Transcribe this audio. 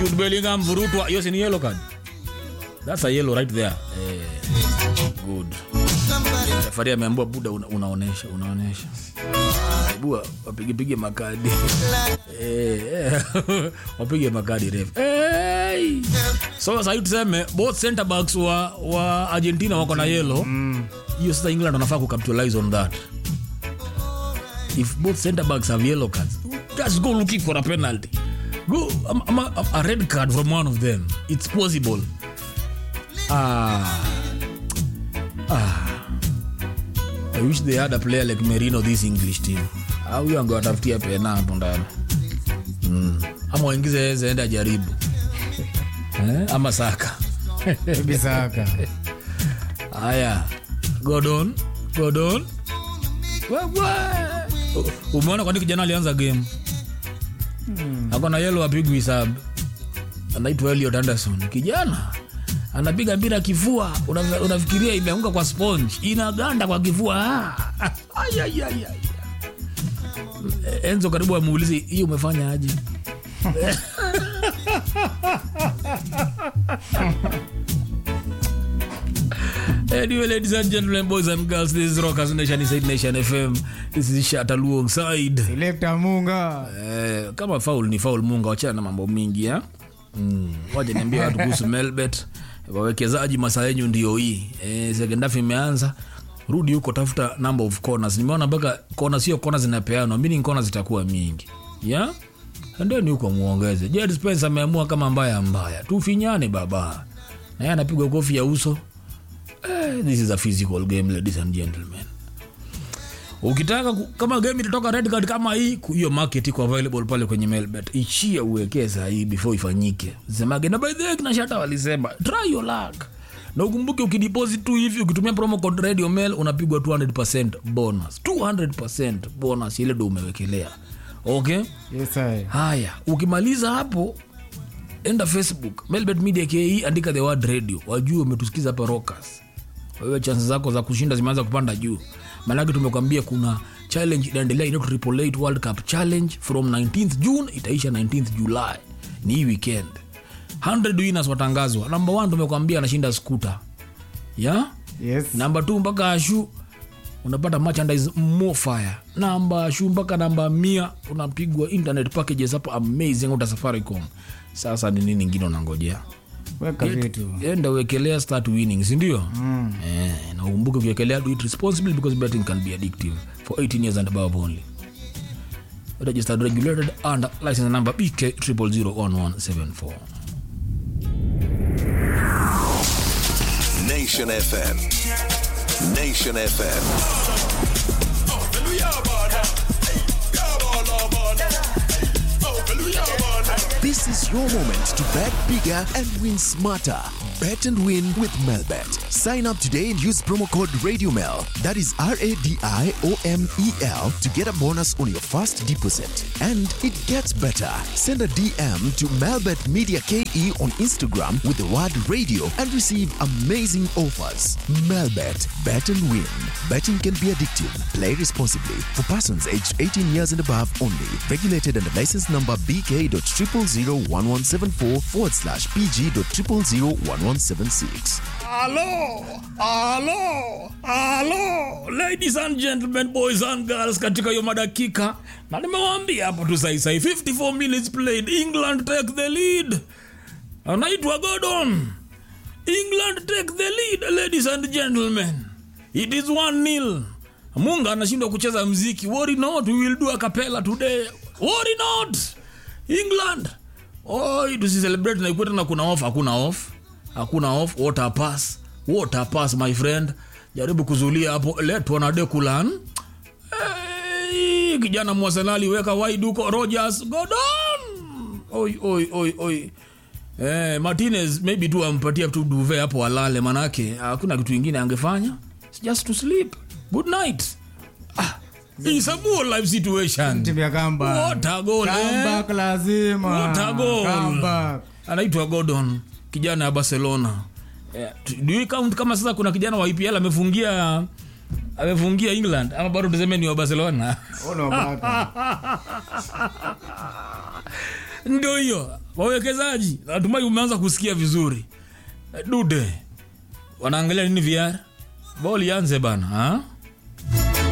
Jude Bellingham vurutwa hiyo si ni yellow card that's a yellow right there eh, good safari ameambua buda una, unaonesha unaonesha bua wapigepige makadi Eh, eh, wapige makadi ref hey! so sahii tuseme both center backs wa, wa argentina wako na yelo hiyo sasa england wanafaa kucapitalize on that if both center backs have yellow cards just go looking for a penalty go um, um, a, a red card from one of them it's possible ah ah I wish they had a player like Merino this English team. Au huyo angewatafutia pena hapo ndani. Mm. Ama waingize Eze ende ajaribu. eh? Ama Saka. Bisaka. Haya. Gordon, Gordon. Wewe. U- Umeona kwa nini kijana alianza game? Akona yellow apigwi sub. Anaitwa Elliot Anderson. Kijana anapiga mpira kifua, Una- unafikiria imeanguka kwa sponge, inaganda kwa kifua. Ah. Ay, ay, ay, ay. Enzo karibu amuulize hii umefanya aje? Anyway, ladies and gentlemen, boys and girls, this is Rockers Nation inside Nation FM. This is Shata alongside. Selector Munga. Eh, kama faul ni faul, Munga, wachana na mambo mingi ya mm. Waje niambie watu kuhusu Melbet. Wawekezaji masaa yenyu ndio hii eh, second half imeanza, rudi huko, tafuta number of corners. Nimeona mpaka kona sio kona zinapeanwa, meaning kona zitakuwa mingi yeah? Endeni huko muongeze. Jed Spence ameamua kama mbaya mbaya, tufinyane baba, naye anapigwa kofi ya uso Eh, this is a physical game ladies and gentlemen ukitaka ku- kama game itatoka red card kama hii ku- hiyo market iko available pale kwenye melbet ichie uwekee sahii before ifanyike semage na by the way kina shata walisema try your luck na ukumbuke ukideposit tu hivi ukitumia promo code radio mail unapigwa 200% bonus 200% bonus ile ndo umewekelea okay Yes, I. haya ukimaliza hapo enda facebook melbet media ke andika the word radio wajue umetusikiza hapa rockers wewe chances zako za kushinda zimeanza kupanda juu maanake tumekwambia kuna challenge inaendelea inaitwa triple eight world cup challenge from 19th june itaisha 19th july ni hii weekend 100 winners watangazwa number one tumekwambia anashinda skuta yeah? Yes. namba t mpaka ashu unapata merchandise more fire namba ashu mpaka namba mia unapigwa internet packages hapo amazing uta safaricom sasa ni nini ingine unangojea Weka vitu. enda uwekelea start winning sindio mm. eh, na ukumbuke ukiwekelea do it responsibly because betting can be addictive for 18 years and above only registered regulated under license number bk 0001174 Nation FM. Nation FM. This is your moment to bet bigger and win smarter. Bet and win with Melbet. Sign up today and use promo code RadioMel. That is R A D I O M E L to get a bonus on your first deposit. And it gets better. Send a DM to Melbet Media KE on Instagram with the word radio and receive amazing offers. Melbet. Bet and win. Betting can be addictive. Play responsibly. For persons aged 18 years and above only. Regulated under license number BK.0001174 forward slash PG.0001176. Halo, halo, halo, ladies and gentlemen, boys and girls, katika hiyo madakika na nimewaambia hapo tu saisai 54 minutes played england take the lead anaitwa gordon england take the lead ladies and gentlemen it is 1 nil munga anashindwa kucheza mziki worry not we will do a capella today worry not england oi tusicelebrate na ikuwe tena kuna off hakuna off hakuna off water pass water pass my friend jaribu kuzulia hapo letwa na dekulan hey, kijana mwasenali weka wide huko rogers godon oi oi oi oi Eh, martinez maybe tu ampatia tu duve hapo alale manake hakuna kitu ingine angefanya It's just to sleep good night ah, it's a more life situation Timu ya comeback. What a goal, eh? Comeback lazima. What a goal. Comeback. anaitwa gordon kijana ya barcelona yeah. do you count kama sasa kuna kijana wa ipl amefungia amefungia england ama bado tuseme ni wa barcelona Ono baka. ndio hiyo wawekezaji natumai umeanza kusikia vizuri Eh, dude wanaangalia nini vr bol ianze bana ha?